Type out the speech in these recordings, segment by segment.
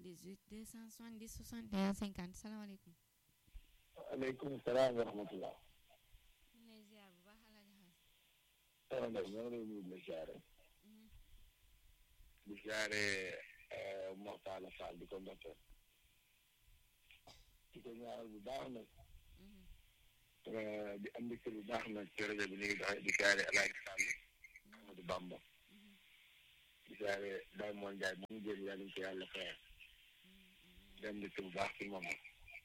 78 270 61 50 salaamaaleykum. aleykum salaam wa rahmatulah. ñu ngi lay ziar bu baax Alaaji Xaas. soxna Ndeye ñoo ngi lay nuyu di la ziare. di ziare Mortala Fall di ko ndokkeel. di ko ñaanal bu baax nag. di am mbégte bu baax nag ci rajo bi ñu ngi doxee di ziare El Hadj Sall. Amadou Bamba. di ziare Baye Moon Ndiaye mu ngi jël yàlla ñu ko yàlla fayal. di am mbégte bu baax ci moom la.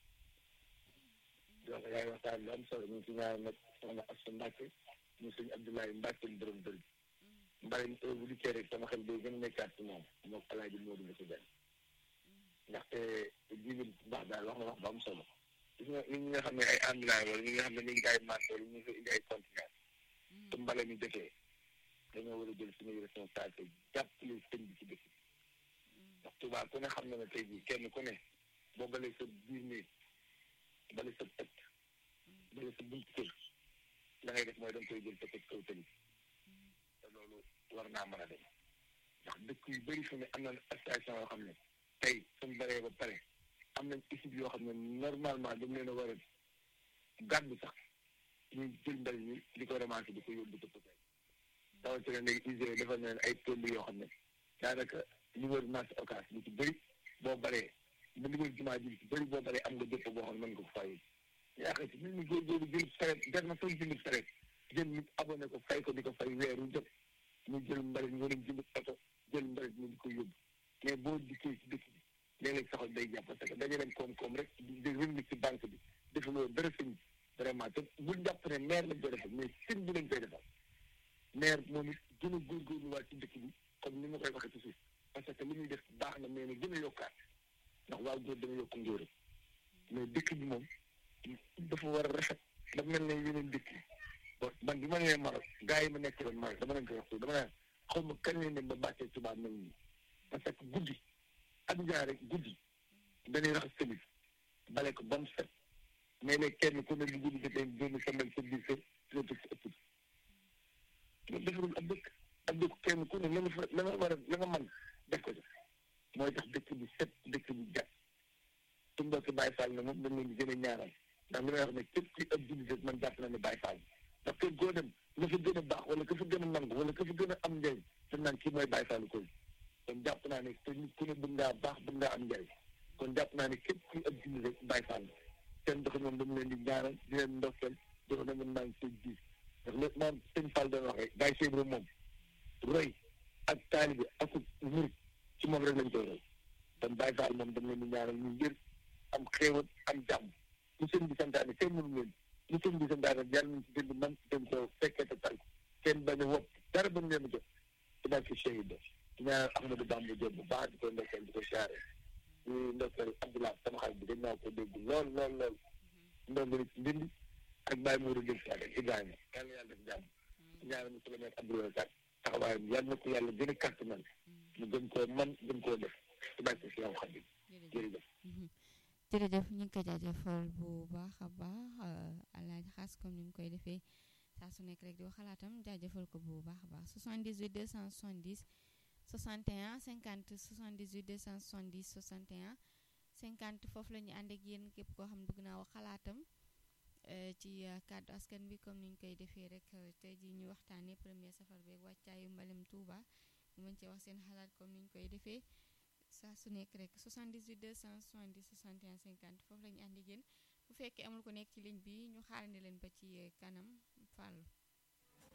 donc yaa ngi waxtaan lu am solo ñu ngi ci ñaanal nag soxna Assa Mbacke ñu sëñ Abdoulaye Mbacke mu borom dër bi. mbari bu dikkee rek sama xel day gën a nekkaat ci moom moom El Hadj Modou la ci benn. ndaxte jiw baax daal wax na wax bu am solo. gis nga ñi nga xam ne ay ambulance wala ñi nga xam ne ñu ngi jaay marché wala ñu ngi indi ay conteneur te mbale mi dëkkee dañoo war a jël suñuy responsabilité jàppale sëñ bi ci dëkk ndax Tuubaa ku ne xam na ne tey jii kenn ku ne boo balee sa biir néeg bale sa ëtt bale sa buntu kër la ngay def mooy da nga koy jël te teg kaw tëli te loolu war naa mën a dem ndax dëkk yu bëri fi ne am na station yoo xam ne tey suñ baree ba pare am nañ équipe yoo xam ne normalement dañ leen a war a gàddu sax ñu jël mbal ñi di ko remarqué di ko yóbbu dëpp tey rawatina léegi ISRA defal na leen ay tool yoo xam ne daanaka ñu wër marché occas lu ci bëri boo baree ba li wër jumaa ji ci bëri boo baree am nga dëpp boo xam ne mën nga ko fay yaakaar si nit ñi góorgóorlu jël saret jar na sax jënd saret jël nit abonné ko fay ko di ko fay weeru jot ñu jël mbalit ñu leen jënd oto jël mbalit ñu di ko yóbbu mais boo dikkee ci dëkk bi léeg-léeg saxal day jàpp parce que dañu dem koom-koom rek di revenu ci banque bi defaloo dara sëñ bi vraiment te bul jàpp ne maire lañ koy defal mais sëñ bi lañ koy defal maire moom it gën a góorgóorluwaat ci dëkk bi comme ni ma koy waxee ci suuf parce que li muy def baax na mais na gën a yokkaat ndax waaw góor dana yokk ngóoram mais dëkk bi moom dafa war a rafet dafa mel ne yeneen dëkk yi man bi ma nee Maroc gars yi ma nekk loon Maroc dama leen koy wax dama naan xaw ma kañ leen dem ba bàccee tubaab mel nii parce que guddi ak njaar rek guddi dañuy raxas tamit bale ko ba mu set mais léegi kenn ku ne lu guddi jotee génn sembal sa biir kër nga tëj sa ëpp loolu defarul ab dëkk ab dëkk kenn ku ne la nga fa la nga war a la nga mën def ko def mooy tax dëkk bi set dëkk bi jàpp su mbokki Baye Fall na moom dañ leen di gën a ñaaral ndax li may wax ne képp ki ab jullit rek man jàpp na ne Baye Fall ndax kër goo dem la fa gën a baax wala ka fa gën a nangu wala ka fa gën a am njëriñ te naan kii mooy Baye Fall koy kon jàpp naa ne te nit ku ne bëgg ngaa baax bëgg ngaa am njëriñ kon jàpp naa ne képp kuy ab jullit rek Baye Fall seen dox ñoom dañu leen di ñaaral di leen ndokkeel dox na mën naa ngi seen gis ndax lépp maam sëñ Fall doon wax rek Baye Cheikh moom roy ak taalibe ak murit ci moom rek lañ koy roy kon Baye Fall moom dañ leen di ñaaral ñu ngir am xéewal am jàmm lu sëñ bi santaane kenn mënu leen lu sëñ bi santaane yàlla nañ ci dënd man dem ko fekkee te tal kenn bañ a wopp dara bañ leen a jot ci barke Cheikh Ibra di ñaanal Ahmadou Bamba Diop bu baax di ko ndokkeel di ko siyaare di ndokkeel Abdoulaye sama xarit bi dañ naa ko dégg lool lool lool ndongali ci ndindi ak Baye Mourou Diop Sall Ibrahima yàlla yàlla def jàmm di ñaanal monsieur le maire Abdoulaye Sall taxawaayam yàlla na ko yàlla gën a kàttanal mu gën koo man gën koo def ci barke Cheikh Khadim jërëjëf jërëjëf ñu ngi ko jaajëfal bu baax a baax Alaaji Xaas comme ni mu koy defee saa su nekk rek di wax xalaatam jaajëfal ko bu baax a baax 78 270 61 50 78 270 61 50 foofu la ñu ànd ak yéen képp koo xam ne bëgg naa wax xalaatam ci kàddu askan bi comme ni ñu koy defee rek tey jii ñu waxtaanee premier safar beeg wàccaayu mbalem Touba ñu mën cee wax seen xalaat comme ni ñu koy defee. saa su nekk rek 78 270 61 50 foofu la ñu ànd ak yéen bu fekkee amul ko nekk ci ligne bi ñu xaarandi leen ba ci kanam Fallou